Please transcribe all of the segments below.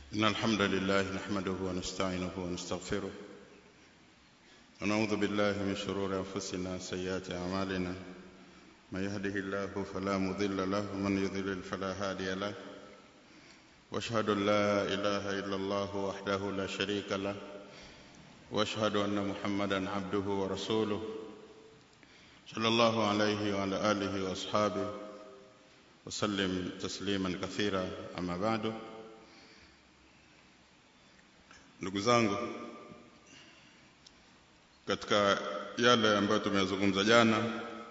إن الحمد لله نحمده ونستعينه ونستغفره ونعوذ بالله من شرور أنفسنا وسيئات أعمالنا من يهده الله فلا مضل له ومن يضلل فلا هادي له واشهد ان لا اله الا الله وحده لا شريك له واشهد ان محمدا عبده ورسوله صلى الله عليه وعلى اله واصحابه وسلم تسليما كثيرا اما بعد ndugu zangu katika yale ambayo tumeyazungumza jana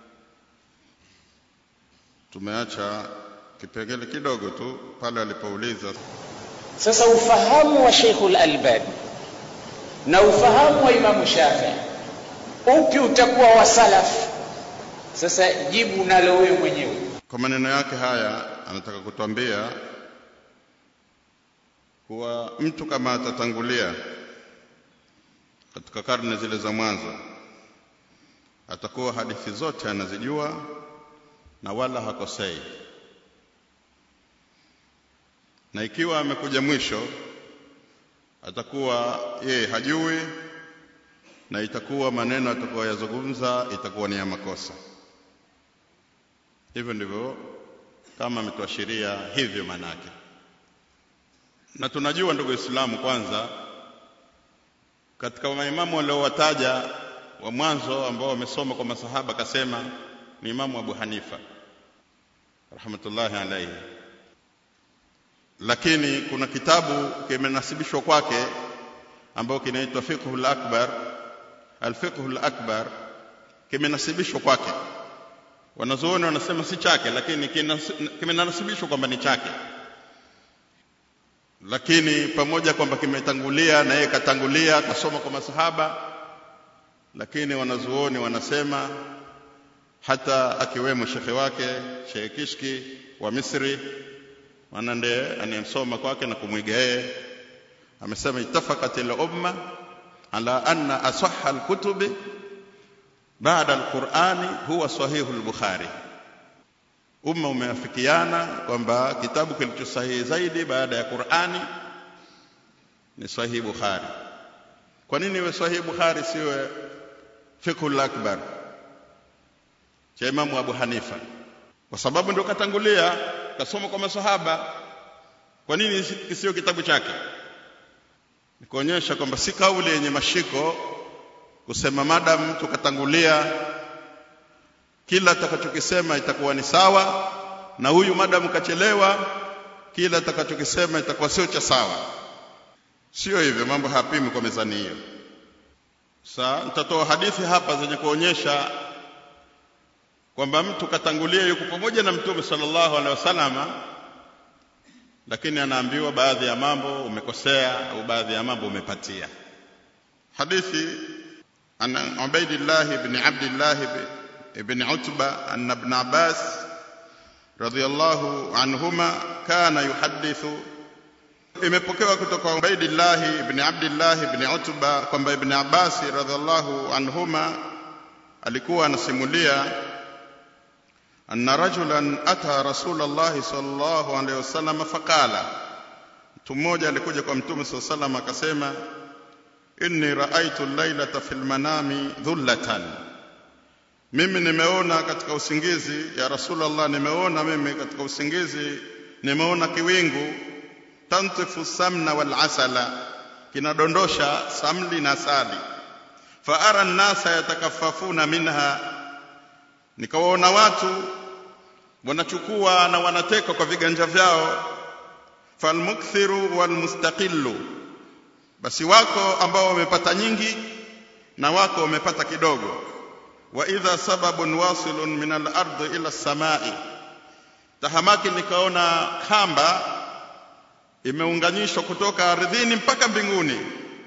tumeacha kipengele kidogo tu pale alipouliza sasa ufahamu wa Sheikhul Albani na ufahamu wa Imamu Shafii upi utakuwa wa salaf sasa jibu nalo wewe mwenyewe kwa maneno yake haya anataka kutuambia kuwa mtu kama atatangulia katika karne zile za mwanzo atakuwa hadithi zote anazijua na wala hakosei na ikiwa amekuja mwisho atakuwa yeye hajui na itakuwa maneno atakayoyazungumza itakuwa ni ya makosa hivyo ndivyo kama ametuashiria hivyo manake na tunajua ndugu Waislamu kwanza katika maimamu waliowataja wa mwanzo ambao wamesoma kwa masahaba akasema ni Imamu Abu Hanifa rahmatullahi alayhi lakini kuna kitabu kimenasibishwa kwake ambao kinaitwa Fiqhul Akbar Al-Fiqhul Akbar kimenasibishwa kwake wanazuoni wanasema si chake lakini kimenasibishwa kwamba ni chake lakini pamoja kwamba kimetangulia na yeye katangulia kasoma kwa masahaba lakini wanazuoni wanasema hata akiwemo shekhe wake Sheikh Kishki wa Misri maana ndiye anayemsoma kwake na kumwiga yeye amesema ittafaqat al-umma ala anna asahha al-kutubi baada al-Qur'ani huwa sahihu al-Bukhari umma umeafikiana kwamba kitabu kilicho sahihi zaidi baada ya Qur'ani ni sahihi Bukhari kwa nini iwe sahihi Bukhari siwe fiqhul akbar cha Imamu Abu Hanifa kwa sababu ndio katangulia kasoma kwa masahaba kwa nini kisio kitabu chake ni kuonyesha kwamba si kauli yenye mashiko kusema madam mtu katangulia kila atakachokisema itakuwa ni sawa na huyu madam kachelewa kila atakachokisema itakuwa sio cha sawa sio hivyo mambo hayapimi kwa mezani hiyo sasa nitatoa hadithi hapa zenye kuonyesha kwamba mtu katangulia yuko pamoja na mtume sallallahu alaihi wasallama lakini anaambiwa baadhi ya mambo umekosea au baadhi ya mambo umepatia hadithi an Ubaidillah ibn Abdullah ibn Utba anna ibn Abbas radiyallahu anhuma kana yuhadithu imepokewa kutoka Ubaidillah ibn Abdullah ibn Utba kwamba ibn Abbas radiyallahu anhuma alikuwa anasimulia أن رجلا أتى رسول الله صلى الله عليه وسلم فقال mtu mmoja alikuja kwa mtume saa salam akasema inni raaitu lailata fi lmanami dhullatan mimi nimeona katika usingizi ya rasulllah nimeona mimi katika usingizi nimeona kiwingu tantifu samna walasala kinadondosha samli na asali faara nnasa yatakafafuna minha nikawaona watu wanachukua na wanateka kwa viganja vyao falmukthiru walmustaqillu basi wako ambao wamepata nyingi na wako wamepata kidogo wa idha sababun wasilun min al-ardi ila samai tahamaki nikaona kamba imeunganishwa kutoka ardhini mpaka mbinguni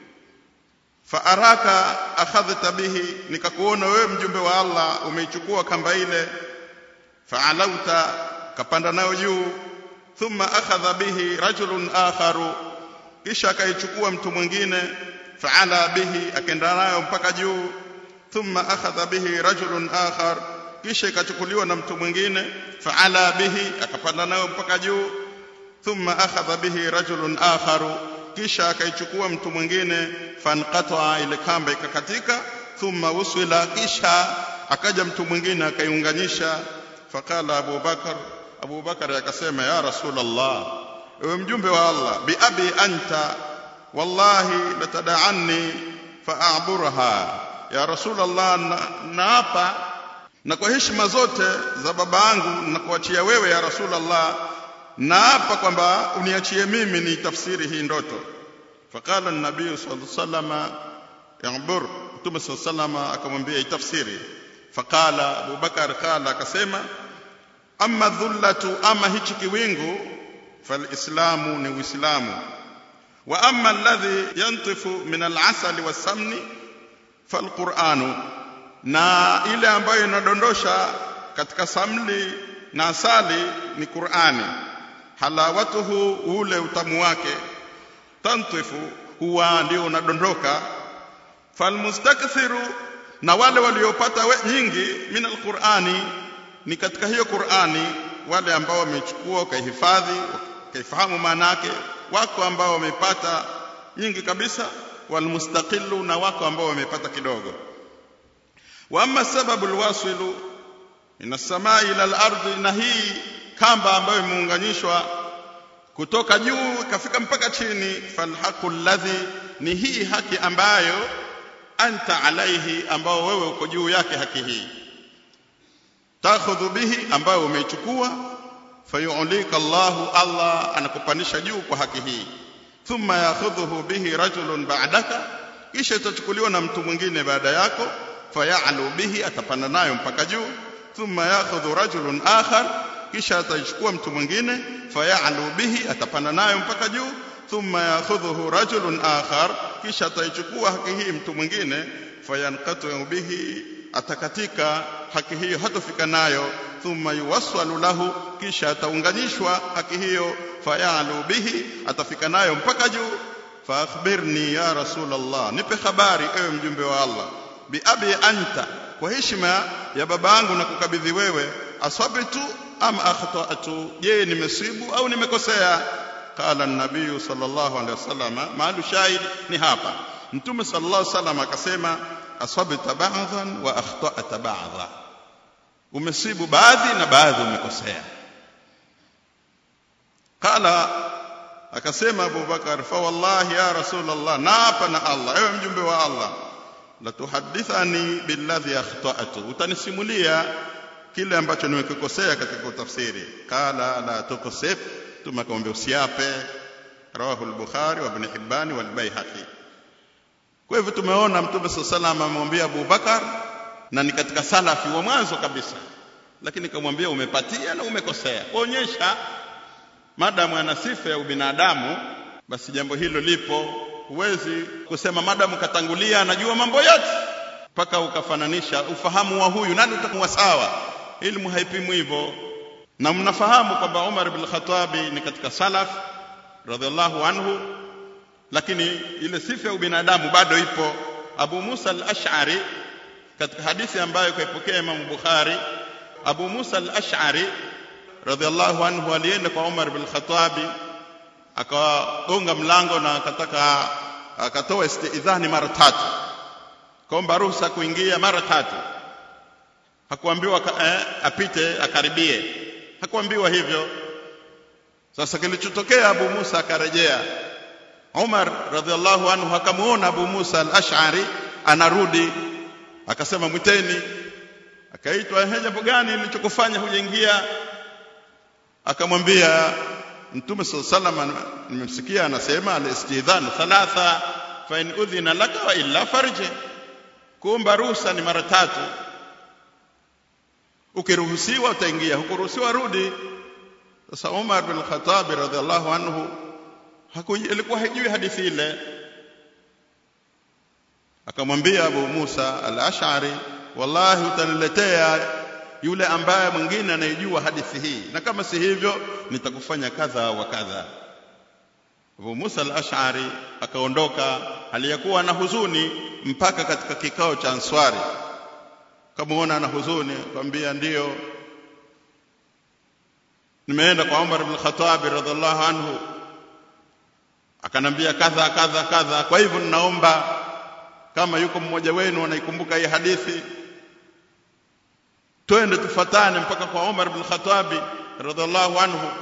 fa araka akhadhta bihi nikakuona wewe mjumbe wa Allah umeichukua kamba ile fa'alauta kapanda nayo juu thumma akhadha bihi rajulun akharu kisha akaichukua mtu mwingine fa'ala bihi akaenda nayo mpaka juu thumma akhadha bihi rajulun akhar kisha ikachukuliwa na mtu mwingine fa'ala bihi akapanda nayo mpaka juu thumma akhadha bihi rajulun akharu kisha akaichukua mtu mwingine fanqata ile kamba ikakatika thumma usila kisha akaja mtu mwingine akaiunganisha faqala Abu Bakar Abu Bakar akasema ya Rasulullah ewe mjumbe wa Allah bi abi anta wallahi latada'anni fa'aburha ya Rasulullah naapa na, na kwa heshima zote za baba yangu na kuachia wewe ya Rasulullah naapa kwamba uniachie mimi ni tafsiri hii ndoto faqala an-nabiy sallallahu alayhi wasallam ya'bur mtume sallallahu alayhi wasallam akamwambia itafsiri faqala Abu Bakar qala akasema amma dhullatu ama hichi kiwingu falislamu ni uislamu wa amma alladhi yantifu min al-asali was-samni falquranu na ile ambayo inadondosha katika samli na asali ni Qur'ani halawatuhu ule utamu wake tantifu huwa ndio unadondoka falmustakthiru na wale waliopata nyingi min alqur'ani ni katika hiyo Qur'ani wale ambao wamechukua wakahifadhi wakaifahamu maana yake wako ambao wamepata nyingi kabisa walmustaqillu na wako ambao wamepata kidogo wa amma sababu alwasilu min as-samai ila al-ardi na hii kamba ambayo imeunganishwa kutoka juu ikafika mpaka chini falhaqu alladhi ni hii haki ambayo anta alaihi ambao wewe uko juu yake haki hii takhudhu bihi ambayo umeichukua fayu'lika Allahu Allah anakupandisha juu kwa haki hii thumma yakhudhuhu bihi rajulun ba'daka kisha itachukuliwa na mtu mwingine baada yako fayalu bihi atapanda nayo mpaka juu thumma yakhudhu rajulun akhar kisha ataichukua mtu mwingine fayalu bihi atapanda nayo mpaka juu thumma yakhudhuhu rajulun akhar kisha ataichukua haki hii mtu mwingine fayanqatu bihi atakatika haki hiyo hatofika nayo thumma yuwassalu lahu kisha ataunganishwa haki hiyo fayalu bihi atafika nayo mpaka juu faakhbirni ya rasulullah nipe habari ewe mjumbe wa Allah bi abi anta kwa heshima ya baba yangu na kukabidhi wewe aswabitu am akhtatu je nimesibu au nimekosea qala an-nabiy sallallahu alaihi wasallam maalu shahid ni hapa mtume sallallahu alaihi wasallam akasema aswabta ba'dhan wa akhtata ba'dha umesibu baadhi na baadhi umekosea qala akasema Abu Bakar fa wallahi ya rasulullah naapa na Allah ewe mjumbe wa Allah la tuhaddithani billadhi akhtatu utanisimulia kile ambacho nimekukosea katika utafsiri qala la tuqsif tumekwambia usiape rawahu al-bukhari wa ibn hibban wal baihaqi kwa hivyo tumeona mtume sallallahu amemwambia Abu Bakar na ni katika salafi wa mwanzo kabisa lakini kamwambia umepatia na umekosea kuonyesha madamu ana sifa ya ubinadamu basi jambo hilo lipo huwezi kusema madamu katangulia anajua mambo yote mpaka ukafananisha ufahamu wa huyu nani utakuwa sawa ilmu haipimwi hivyo na mnafahamu kwamba Umar ibn Khattab ni katika salaf radhiallahu anhu lakini ile sifa ya ubinadamu bado ipo Abu Musa al-Ash'ari katika hadithi ambayo kaipokea Imam Bukhari Abu Musa al-Ash'ari radhiallahu anhu alienda kwa Umar bin Khattab akagonga mlango na akataka akatoa istidhani mara tatu kaomba ruhusa kuingia mara tatu hakuambiwa eh, apite akaribie hakuambiwa hivyo sasa kilichotokea Abu Musa akarejea Umar radhiallahu anhu akamuona Abu Musa al-Ash'ari anarudi akasema mwiteni akaitwa ehe jambo gani nilichokufanya hujaingia akamwambia mtume sallallahu alaihi nimemsikia anasema al-istidhan thalatha fa in udhina laka wa illa farji kuomba ruhusa ni mara tatu ukiruhusiwa utaingia hukuruhusiwa rudi sasa Umar bin Khattab radhiallahu anhu alikuwa hajui hadithi ile akamwambia Abu Musa al-Ash'ari wallahi utaniletea yule ambaye mwingine anayejua hadithi hii na kama si hivyo nitakufanya kadha wa kadha Abu Musa al-Ash'ari akaondoka aliyakuwa na huzuni mpaka katika kikao cha Answari kamaona ana huzuni akamwambia ndiyo nimeenda kwa Umar ibn Khattab radhiallahu anhu akanambia kadha kadha kadha kwa hivyo ninaomba kama yuko mmoja wenu anaikumbuka hii hadithi twende tufatane mpaka kwa Umar ibn Khattab radhiallahu anhu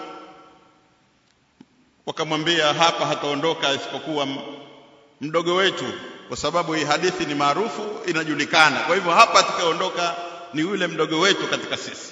wakamwambia hapa hataondoka isipokuwa mdogo wetu kwa sababu hii hadithi ni maarufu inajulikana kwa hivyo hapa atakayeondoka ni yule mdogo wetu katika sisi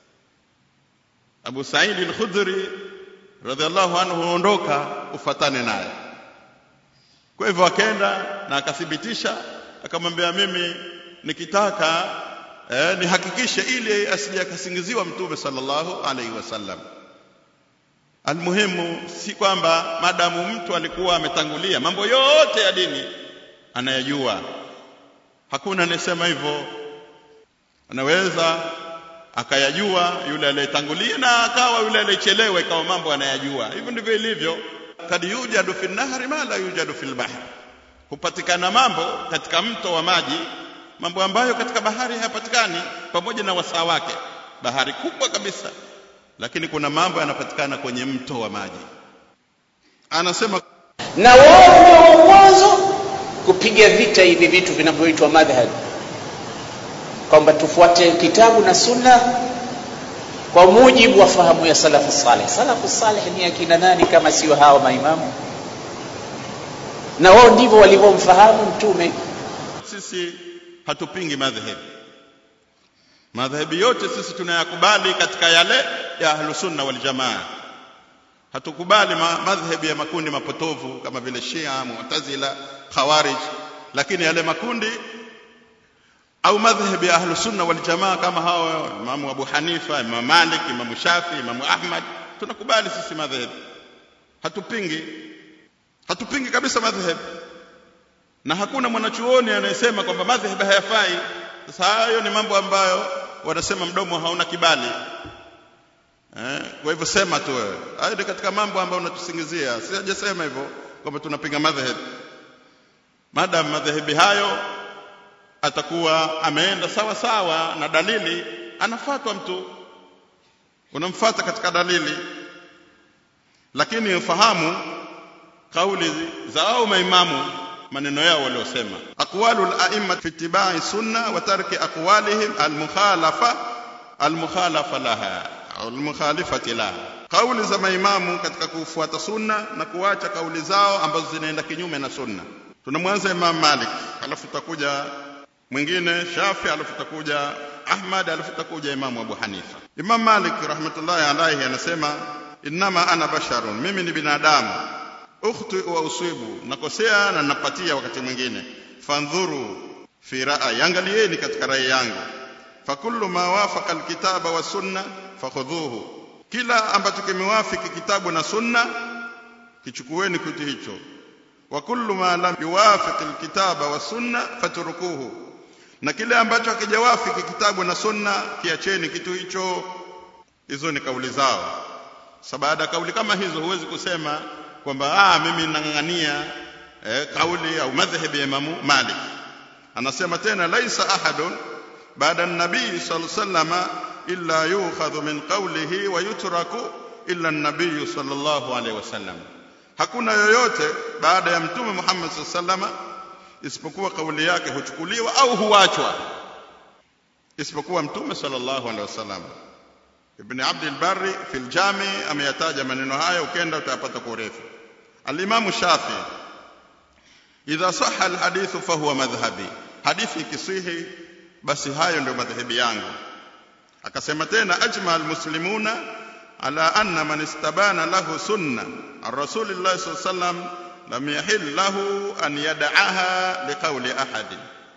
Abu Sa'id al-Khudri radhiallahu anhu ondoka ufatane naye kwa hivyo akaenda na akathibitisha akamwambia mimi nikitaka eh, nihakikishe ili asije akasingiziwa mtume sallallahu alaihi wasallam almuhimu si kwamba madamu mtu alikuwa ametangulia mambo yote ya dini anayajua hakuna anayesema hivyo anaweza akayajua yule aliyetangulia na akawa yule aliyechelewa ikawa mambo anayajua hivyo ndivyo ilivyo kad yujadu fi nahri ma la yujadu fil bahr hupatikana mambo katika mto wa maji mambo ambayo katika bahari hayapatikani pamoja na wasaa wake bahari kubwa kabisa lakini kuna mambo yanapatikana kwenye mto wa maji anasema na wao ndio wa mwanzo kupiga vita hivi vitu vinavyoitwa madhhab kwamba tufuate kitabu na sunna kwa mujibu wa fahamu ya salafu saleh salafu saleh ni akina nani kama sio hawa maimamu na wao ndivyo walivyomfahamu mtume sisi hatupingi madhehebu madhehebu yote sisi tunayakubali katika yale ya ahlusunna waljamaa hatukubali ma madhehebu ya makundi mapotovu kama vile shia mu'tazila khawarij lakini yale makundi au madhhabi ya ahlu sunna wal jamaa kama hao imamu abu hanifa imamu malik imamu shafi imamu ahmad tunakubali sisi madhhabi hatupingi hatupingi kabisa madhhabi na hakuna mwanachuoni anayesema kwamba madhhabi hayafai sasa hayo ni mambo ambayo wanasema mdomo hauna kibali eh, kwa hivyo sema tu wewe hayo ni katika mambo ambayo unatusingizia sijasema hivyo kwamba tunapinga madhhabi madam madhehebi hayo atakuwa ameenda sawa sawa na dalili anafuatwa mtu unamfuata katika dalili lakini ufahamu kauli za au maimamu maneno yao waliosema aqwalu al-a'imma fi ittiba'i sunna wa tarki aqwalihim al-mukhalafa al-mukhalafa laha au al-mukhalifati laha kauli za maimamu katika kufuata sunna na kuacha kauli zao ambazo zinaenda kinyume na sunna tunamwanza Imam Malik alafu tutakuja mwingine Shafi alafu takuja Ahmad alafu takuja Imamu Abu Hanifa. Imam Malik rahmatullahi alayhi anasema innama ana basharun, mimi ni binadamu, ukhti wa usibu, nakosea na napatia wakati mwingine. Fandhuru fi ra'yi, angalieni katika rai yangu. Fakullu ma wafaqa alkitaba wa sunna fakhudhuhu, kila ambacho kimewafiki kitabu na sunna kichukueni kitu hicho. Wa kullu ma lam yuwafiq alkitaba wa sunna fatrukuhu na kile ambacho hakijawafiki kitabu na sunna kiacheni kitu hicho hizo ni kauli zao sasa baada ya kauli kama hizo huwezi kusema kwamba ah mimi nang'ang'ania eh, kauli au madhhabi ya Imamu Malik anasema tena laisa ahadun baada an-nabii sallallahu alayhi wasallam illa yukhadhu min qawlihi wa yutraku illa an-nabii sallallahu alayhi wasallam hakuna yoyote baada ya mtume Muhammad sallallahu alayhi wasallam isipokuwa kauli yake huchukuliwa au huachwa isipokuwa mtume sallallahu alaihi wasallam ibn abd al-barri fi al-jami ameyataja maneno haya ukenda utayapata kwa urefu al-imam shafi idha sahha al-hadith fa huwa madhhabi hadithi ikisihi basi hayo ndio madhhabi yangu akasema tena ajma al-muslimuna ala anna man istabana lahu sunna ar-rasulillah sallallahu alaihi wasallam lam yahil lahu an yad'aha liqawli ahadin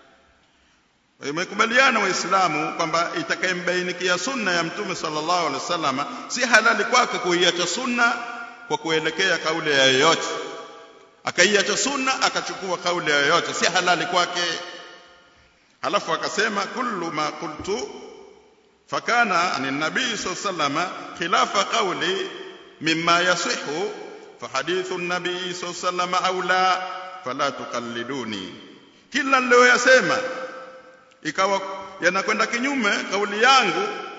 imekubaliana waislamu kwamba itakayembainikia sunna ya mtume sallallahu alaihi wasallam si halali kwake kuiacha sunna kwa kuelekea kauli ya yoyote akaiacha sunna akachukua kauli ya yoyote si halali kwake halafu akasema kullu ma qultu fakana an nabii sallallahu alaihi wasallam khilafa qawli mimma yasihu فحديث النبي صلى الله عليه وسلم أولى فلا تقلدوني kila niliyoyasema ikawa yanakwenda kinyume kauli yangu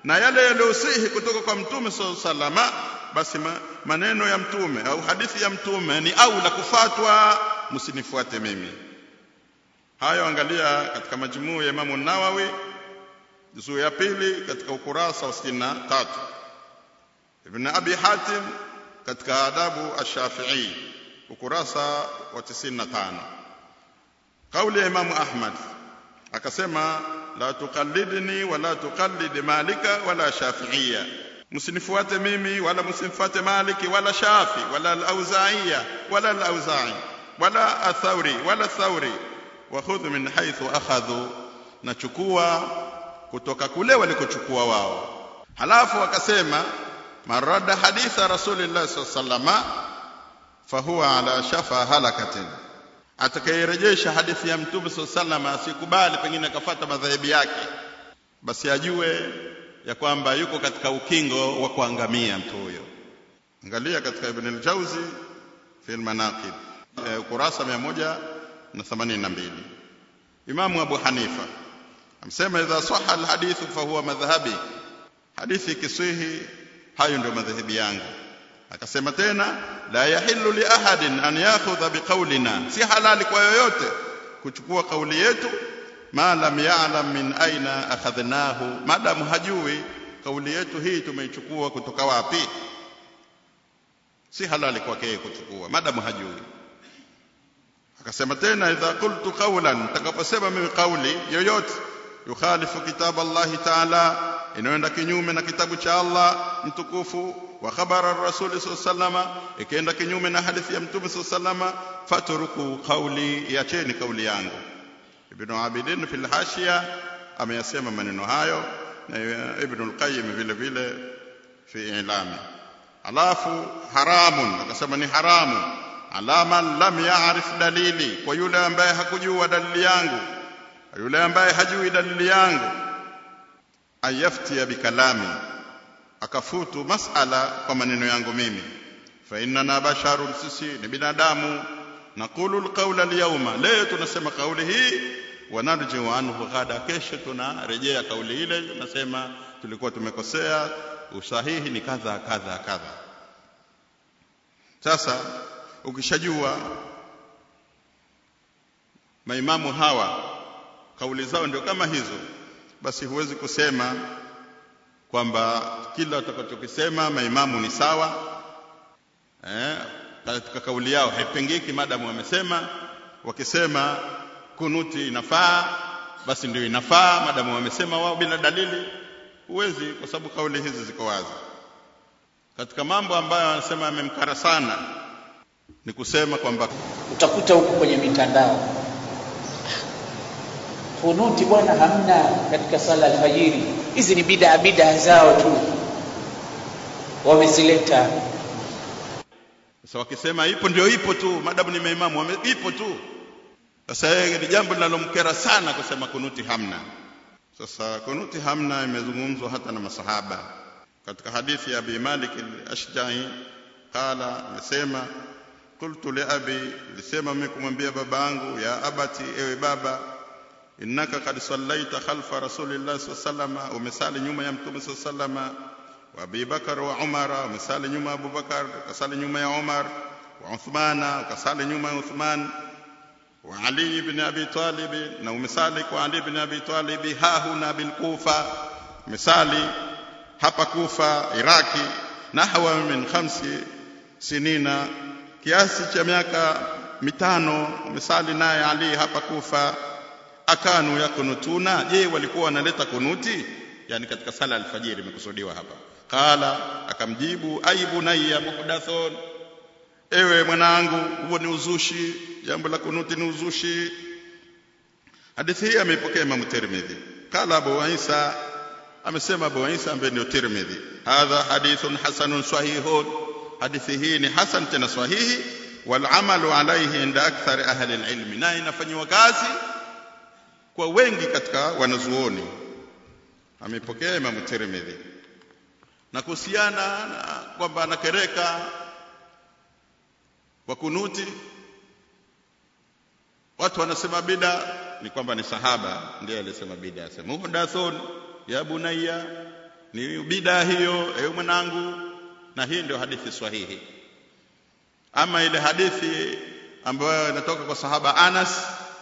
na yale yaliyosihi kutoka kwa mtume sallallahu alaihi wasallam basi ma, maneno ya mtume au hadithi ya mtume ni aula kufatwa msinifuate mimi hayo angalia katika majmuu ya Imamu Nawawi juzuu ya pili katika ukurasa wa 63 Ibn Abi Hatim katika adabu ash-Shafi'i ukurasa wa 95 kauli ya Imamu Ahmad akasema la tuqallidni wala tuqallid malika wala shafi'iyya msinifuate mimi wala msimfuate maliki wala shafi wala al-auza'iya wala al-auza'i wala athauri wala thauri wa khudh min haythu akhadhu nachukua kutoka kule walikochukua wao halafu akasema marada haditha rasulillah sallallahu fahuwa ala shafa halakatin atakayerejesha hadithi ya mtume sallallahu asikubali pengine akafata madhehebu yake basi ajue ya kwamba yuko katika ukingo wa kuangamia mtu huyo angalia katika ibn al-jawzi fi al-manaqib e, ukurasa 182 imamu abu hanifa amsema idha sahha al-hadith fa huwa madhhabi hadithi kisihi hayo ndio madhehebu yangu akasema tena la yahillu li ahadin an yakhudha biqaulina si halali kwa yoyote kuchukua kauli yetu ma lam ya'lam min aina akhadhnahu madamu hajui kauli yetu hii tumeichukua kutoka wapi si halali kwake kuchukua madamu hajui akasema tena idha qultu qawlan takaposema mimi kauli yoyote yukhalifu kitab Allah ta'ala inayoenda kinyume na kitabu cha Allah mtukufu wa khabara rasuli sallama ikienda kinyume na hadithi ya mtume sallama fatruku qawli yacheni kauli yangu ibn abidin fil hashiya ameyasema maneno hayo na ibn al-qayyim vile vile fi ilami alafu haramun akasema ni haramu alama lam ya'rif dalili kwa yule ambaye hakujua dalili yangu yule ambaye hajui dalili yangu ayaftia bikalami akafutu masala kwa maneno yangu mimi fa innana basharun sisi ni binadamu naqulu alqawla alyawma leo tunasema kauli hii wanarjiu anhu ghada kesho tunarejea kauli ile tunasema tulikuwa tumekosea usahihi ni kadha kadha kadha sasa ukishajua maimamu hawa kauli zao ndio kama hizo basi huwezi kusema kwamba kila utakachokisema maimamu ni sawa eh, katika kauli yao haipengeki madamu wamesema wakisema kunuti inafaa basi ndio inafaa madamu wamesema wao bila dalili huwezi kwa sababu kauli hizi ziko wazi katika mambo ambayo anasema yamemkara sana ni kusema kwamba utakuta huko kwenye mitandao kunuti bwana hamna katika sala alfajiri hizi ni bidaa bidaa zao tu wamezileta sasa wakisema ipo ndio ipo tu madamu ni maimamu wame, ipo tu sasa yeye ni jambo linalomkera sana kusema kunuti hamna sasa kunuti hamna imezungumzwa hata na masahaba katika hadithi ya Abi Malik al-Ashja'i qala amesema qultu li abi lisema mimi kumwambia babangu ya abati ewe baba innaka qad sallaita khalfa rasulillahi sallallahu alaihi wasallam umesali nyuma ya mtume sallallahu alaihi wasallam wa Abi Bakar wa Umar umesali nyuma ya Abu Bakar ukasali nyuma ya Umar wa Uthmana ukasali nyuma ya Uthman wa Ali ibn Abi Talib na umesali kwa Ali ibn Abi Talib hahuna bil Kufa umesali hapa Kufa Iraki nahwa min khamsi sinina kiasi cha miaka mitano umesali naye Ali hapa Kufa akanu yakunutuna je walikuwa wanaleta kunuti yani katika sala alfajiri imekusudiwa hapa qala akamjibu aibu nayya muhdathun ewe mwanangu huo ni uzushi jambo la kunuti ni uzushi hadithi hii ameipokea Imam Tirmidhi qala Abu Isa amesema Abu Isa ambaye ndio Tirmidhi hadha hadithun hasanun sahihun hadithi hii ni hasan tena sahihi wal amalu alayhi inda akthar ahli alilm na inafanywa kazi kwa wengi katika wanazuoni amepokea Imam Tirmidhi na kuhusiana na kwamba anakereka kwa kunuti watu wanasema bida ni kwamba ni sahaba ndiye alisema bida asema muhdathun ya bunayya ni bidaa hiyo ewe mwanangu na hii ndio hadithi sahihi ama ile hadithi ambayo inatoka kwa sahaba Anas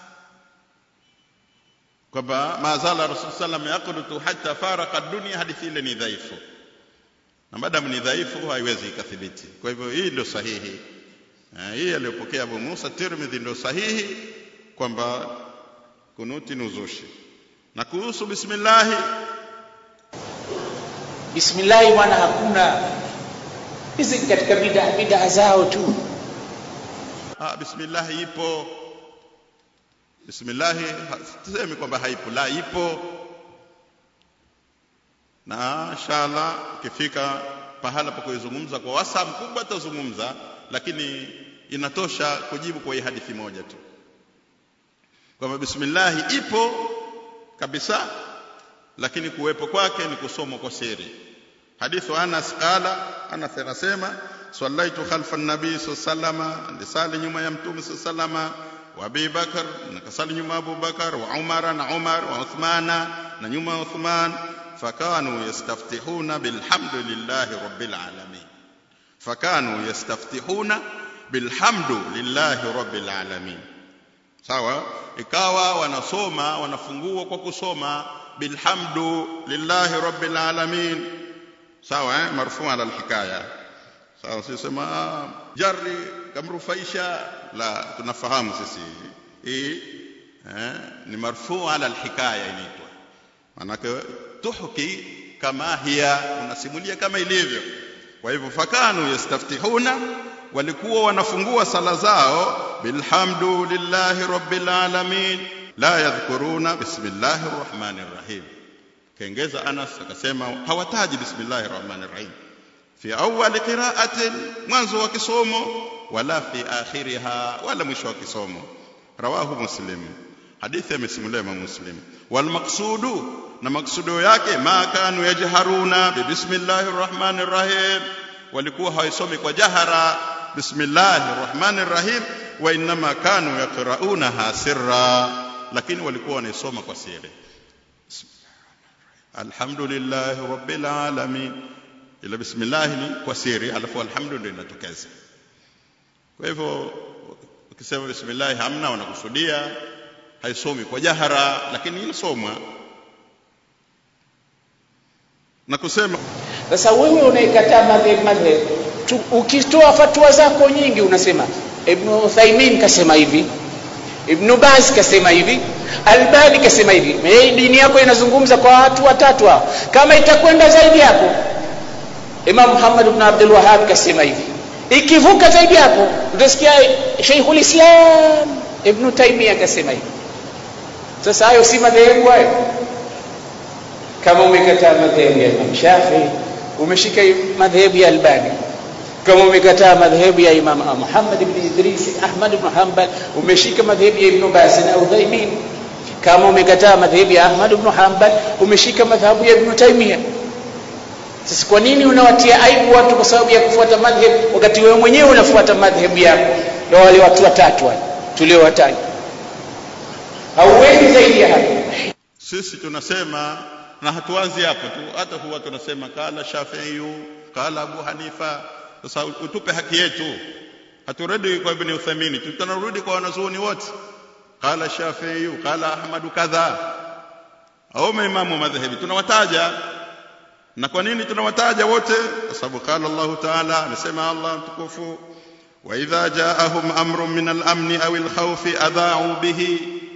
kwamba mazala rasul sallam yaqunutu hatta faraka dunia hadithi ile ni dhaifu na madamu ni dhaifu haiwezi ikathibiti kwa hivyo hii ndio sahihi Eh, hii aliyopokea Abu Musa Tirmidhi ndio sahihi kwamba kunuti ni uzushi na kuhusu bismillahi bismillahi bwana hakuna hizi ni katika bidaa bidaa zao tu ah, bismillahi ipo bismillahi ha- tusemi kwamba haipo la ipo na inshallah ukifika pahala pa kuizungumza kwa wasaa mkubwa tutazungumza lakini inatosha kujibu kwa hii hadithi moja tu kwamba bismillahi ipo kabisa lakini kuwepo kwake ni kusomwa kwa siri hadithu Anas qala Anas anasema sallaitu khalfa an-nabii sallallahu alisali nyuma ya mtume sallallahu wa Abi Bakar nakasali nyuma ya Abu Bakar wa Umar na Umar wa Uthmana na nyuma ya Uthman fakanu yastaftihuna bilhamdulillahi rabbil alamin fakanu yastaftihuna bilhamdulillahi rabbil alamin sawa ikawa wanasoma wanafungua kwa kusoma bilhamdu lillahi rabbil alamin sawa eh? marfu ala alhikaya sawa sisema ah, jari kamrufaisha la tunafahamu sisi hii eh? ni marfu ala alhikaya inaitwa manake tuhki kama hiya unasimulia kama ilivyo kwa hivyo fakanu yastaftihuna walikuwa wanafungua sala zao bilhamdu lillahi rabbil alamin la yadhkuruna bismillahir rahmanir rahim kaongeza Anas akasema hawataji bismillahir rahmanir rahim fi awwal qira'atin mwanzo wa kisomo wala fi akhiriha wala mwisho wa kisomo rawahu muslim hadithi amesimulia Imam Muslim wal maqsudu na maksudo yake ma kanu yajharuna bi bismillahir rahmanir rahim walikuwa hawaisomi kwa jahara bismillahir rahmanir rahim wa inma kanu yaqra'unaha sirra lakini walikuwa wanaisoma kwa siri alhamdulillahi rabbil alamin ila bismillah ni kwa siri alafu alhamdu ndio inatokeza kwa hivyo ukisema bismillah hamna wanakusudia haisomi kwa jahara lakini inasomwa na kusema sasa wewe unaikataa madhhab madhhab Tu- ukitoa fatwa zako nyingi unasema ibn Uthaymin kasema hivi ibn Baz kasema hivi Albani kasema hivi hii dini yako inazungumza kwa watu watatu hao kama itakwenda zaidi hapo Imam Muhammad ibn Abdul Wahhab kasema hivi ikivuka zaidi hapo utasikia Sheikhul Islam Ibn Taymiyyah kasema hivi sasa hayo si madhehebu hayo kama umekataa madhehebu ya Imam Shafi umeshika madhehebu ya Albani kama umekataa madhehebu ya Imam Muhammad ibn Idris Ahmad ibn Hanbal umeshika madhehebu ya Ibn Baz na Uthaymeen kama umekataa madhehebu ya Ahmad ibn Hanbal umeshika madhehebu ya Ibn Taymiyyah sasa kwa nini unawatia aibu watu kwa sababu ya kufuata madhhabu wakati wewe mwenyewe unafuata madhhabu yako na wale watu watatu wale tuliowataja hauendi zaidi ya hapo sisi tunasema na hatuanzi hapo tu hata huwa tunasema kala Shafi'i kala Abu Hanifa sasa utupe haki yetu haturudi kwa Ibn Uthaymeen tunarudi kwa wanazuoni wote kala Shafi'i kala Ahmad kadha au maimamu madhhabi tunawataja na kwa nini tunawataja wote kwa sababu qala Allah ta'ala amesema Allah mtukufu wa idha ja'ahum amrun min al-amni aw al-khawfi adha'u bihi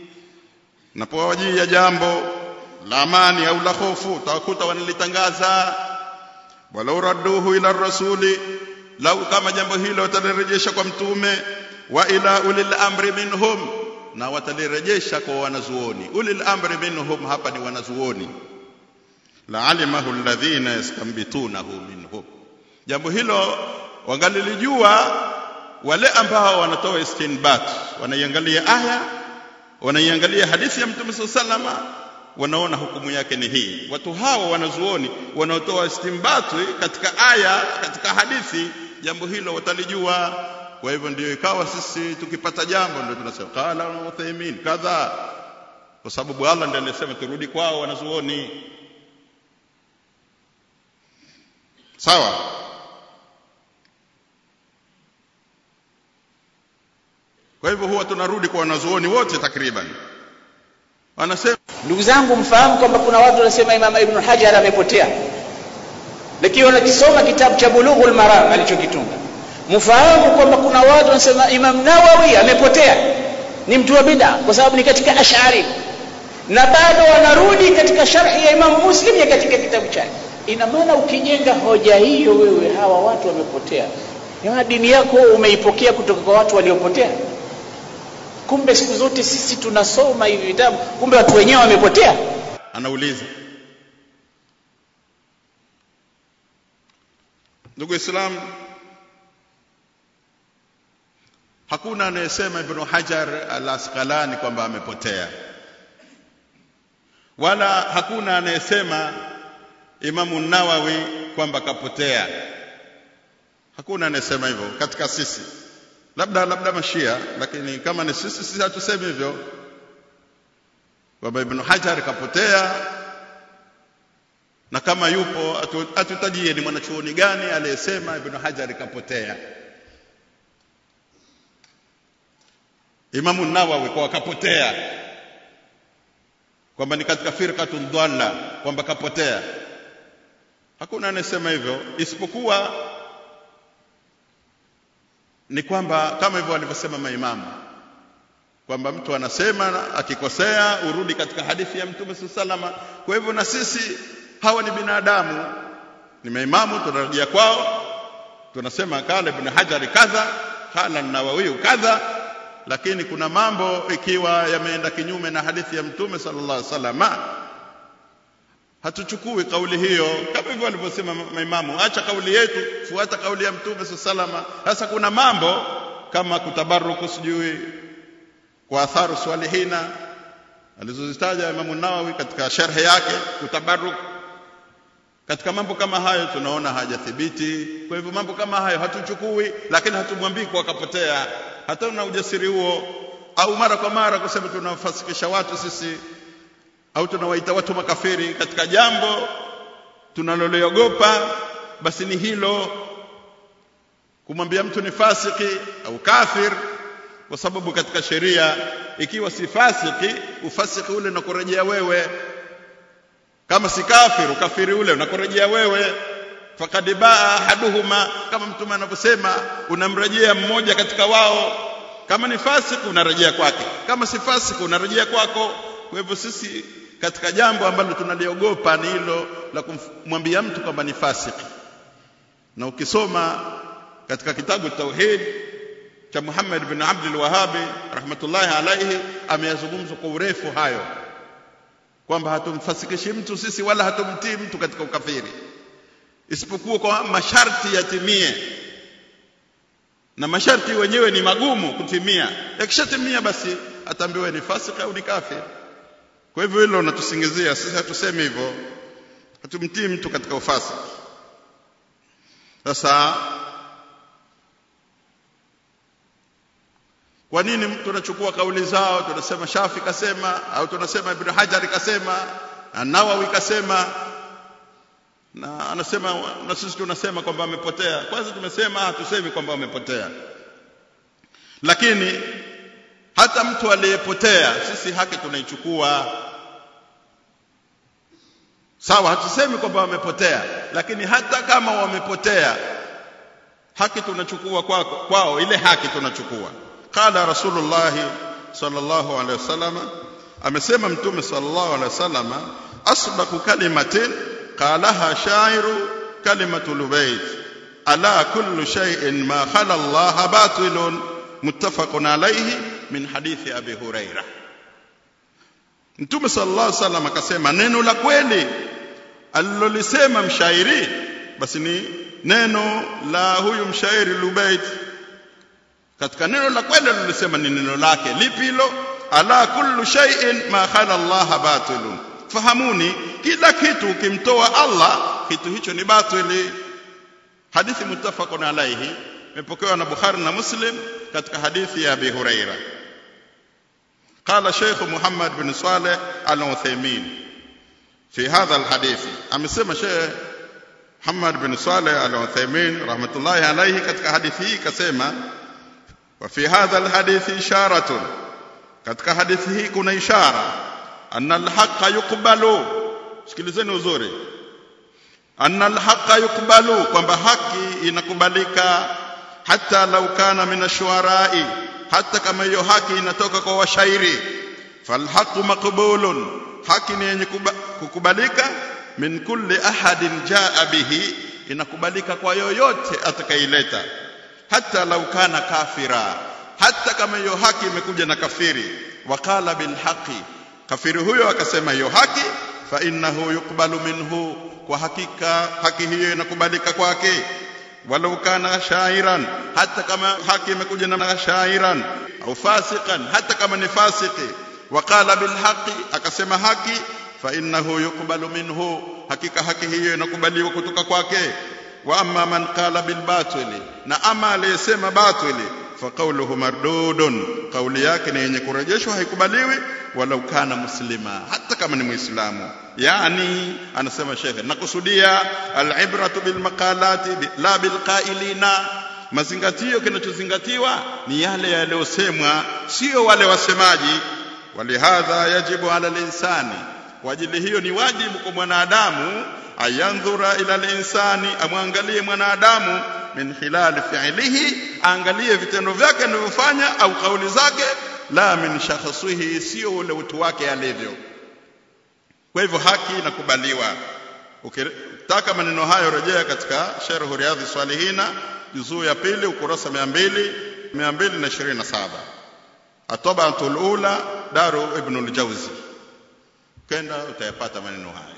napowajia jambo la amani au la hofu utawakuta wanalitangaza walau radduhu ila rasuli lau kama jambo hilo watalirejesha kwa mtume wa ila ulil amri minhum na watalirejesha kwa wanazuoni ulil amri minhum hapa ni wanazuoni laalimahu alladhina yastambitunahu minhum jambo hilo wangalilijua wale ambao wanatoa istinbat wanaiangalia aya wanaiangalia hadithi ya mtume sallama wanaona hukumu yake ni hii watu hawa wanazuoni wanaotoa istimbati katika aya katika hadithi jambo hilo watalijua kwa hivyo ndio ikawa sisi tukipata jambo ndio tunasema qala Uthaymeen kadha kwa sababu Allah ndiye alisema turudi kwao wanazuoni sawa kwa hivyo huwa tunarudi kwa wanazuoni wote takriban wanasema ndugu zangu mfahamu kwamba kuna watu wanasema imam ibn hajar amepotea lakini wanakisoma kitabu cha bulughul maram alichokitunga mfahamu kwamba kuna watu wanasema imam nawawi amepotea ni mtu wa bid'a kwa sababu ni katika ash'ari na bado wanarudi katika sharhi ya imam muslim ya katika kitabu chake ina maana ukijenga hoja hiyo wewe hawa watu wamepotea ya dini yako umeipokea kutoka kwa watu waliopotea kumbe siku zote sisi tunasoma hivi vitabu kumbe watu wenyewe wamepotea anauliza ndugu islam hakuna anayesema ibn hajar al asqalani kwamba amepotea wala hakuna anayesema imamu nawawi kwamba kapotea hakuna anayesema hivyo katika sisi labda labda mashia lakini kama ni sisi sisi hatusemi hivyo kwamba ibn hajar kapotea na kama yupo atutajie ni mwanachuoni gani aliyesema ibn hajar kapotea imamu nawawi kwa kapotea kwamba ni katika firqatun dhalla kwamba kapotea hakuna anayesema hivyo isipokuwa ni kwamba kama hivyo walivyosema maimamu kwamba mtu anasema akikosea urudi katika hadithi ya mtume salama kwa hivyo na sisi hawa ni binadamu ni maimamu tunarejea kwao tunasema kala ibn hajari kadha kala nawawi kadha lakini kuna mambo ikiwa yameenda kinyume na hadithi ya mtume sallallahu alaihi wasallam hatuchukui kauli hiyo kama hivyo walivyosema maimamu acha kauli yetu fuata kauli ya mtume sallallahu sasa kuna mambo kama kutabaruku sijui kwa atharu swalihina alizozitaja Imam Nawawi katika sharhe yake kutabaruk katika mambo kama hayo tunaona hajathibiti kwa hivyo mambo kama hayo hatuchukui lakini hatumwambii kwa kapotea hatuna ujasiri huo au mara kwa mara kusema tunawafasikisha watu sisi au tunawaita watu makafiri katika jambo tunaloliogopa basi ni hilo kumwambia mtu ni fasiki au kafir kwa sababu katika sheria ikiwa si fasiki ufasiki ule unakurejea wewe kama si kafir ukafiri ule unakurejea wewe fakad baa ahaduhuma kama mtume anavyosema unamrejea mmoja katika wao kama ni fasiki unarejea kwake kama si fasiki unarejea kwako kwa hivyo sisi katika jambo ambalo tunaliogopa ni hilo la kumwambia mtu kwamba ni fasiki na ukisoma katika kitabu tauhid cha Muhammad bin Abdul Wahhabi rahmatullahi alayhi ameyazungumza kwa urefu hayo kwamba hatumfasikishi mtu sisi wala hatumtii mtu katika ukafiri isipokuwa kwa masharti yatimie na masharti wenyewe ni magumu kutimia yakishatimia basi ataambiwa ni fasiki au ni kafir kwa hivyo hilo unatusingizia sisi hatusemi hivyo hatumtii mtu katika ufasiki sasa kwa nini tunachukua kauli zao tunasema Shafi kasema au tunasema Ibn Hajar kasema Nawawi kasema na anasema na sisi tunasema kwamba amepotea kwanza tumesema hatusemi kwamba amepotea lakini hata mtu aliyepotea sisi haki tunaichukua sawa hatusemi kwamba wamepotea lakini hata kama wamepotea haki tunachukua kwao kwao ile haki tunachukua qala rasulullah sallallahu alaihi wasallam amesema mtume sallallahu alaihi wasallam asdaqu kalimatin qalaha shairu kalimatu lubayt ala kullu shay'in ma khala Allah batilun muttafaqun alayhi min hadithi abi huraira mtume sallallahu alaihi wasallam akasema neno la kweli alilolisema mshairi basi ni neno la huyu mshairi lubayt katika neno la kweli alilisema ni neno lake lipi hilo ala kullu shay'in ma khala Allah batilun fahamuni kila kitu ukimtoa Allah kitu hicho ni batili hadithi muttafaqun alayhi imepokewa na Bukhari na Muslim katika hadithi ya Abi Huraira قال شيخ محمد بن صالح العثيمين في هذا الحديث amesema Sheikh Muhammad bin Saleh al-Uthaymeen rahmatullahi alayhi katika hadithi hii kasema wa fi hadha alhadithi isharatun katika hadithi hii kuna ishara anna alhaqa yuqbalu sikilizeni uzuri anna alhaqa yuqbalu kwamba haki inakubalika hata lau kana min ashuarai hata kama hiyo haki inatoka kwa washairi falhaqu maqbulun haki ni yenye kukubalika min kulli ahadin jaa bihi inakubalika kwa yoyote atakaileta hata lau kana kafira hata kama hiyo haki imekuja na kafiri waqala bilhaqi kafiri huyo akasema hiyo haki fa innahu yuqbalu minhu kwa hakika haki hiyo inakubalika kwake walau kana shairan hata kama haki imekuja na shairan au fasiqan hata kama ni fasiki waqala bilhaqi akasema haki fa innahu yuqbalu minhu hakika haki hiyo inakubaliwa kutoka kwake wa amma man qala bil batili na ama aliyesema batili fa qawluhu mardudun kauli yake ni yenye kurejeshwa haikubaliwi walau kana muslima hata kama ni muislamu yani anasema shekhe nakusudia alibratu bil maqalati la bil qailina mazingatio kinachozingatiwa ni yale yaliyosemwa sio wale wasemaji walihadha yajibu ala linsani kwa ajili hiyo ni wajibu kwa mwanadamu ayandhura ila linsani amwangalie mwanadamu min khilali fi'lihi aangalie vitendo vyake anavyofanya au kauli zake la min shakhsihi sio ule utu wake alivyo kwa hivyo haki inakubaliwa ukitaka maneno hayo rejea katika sharh riyadhi salihina juzuu ya pili ukurasa 200 227 atobatul ula daru ibn al-jawzi kenda utayapata maneno haya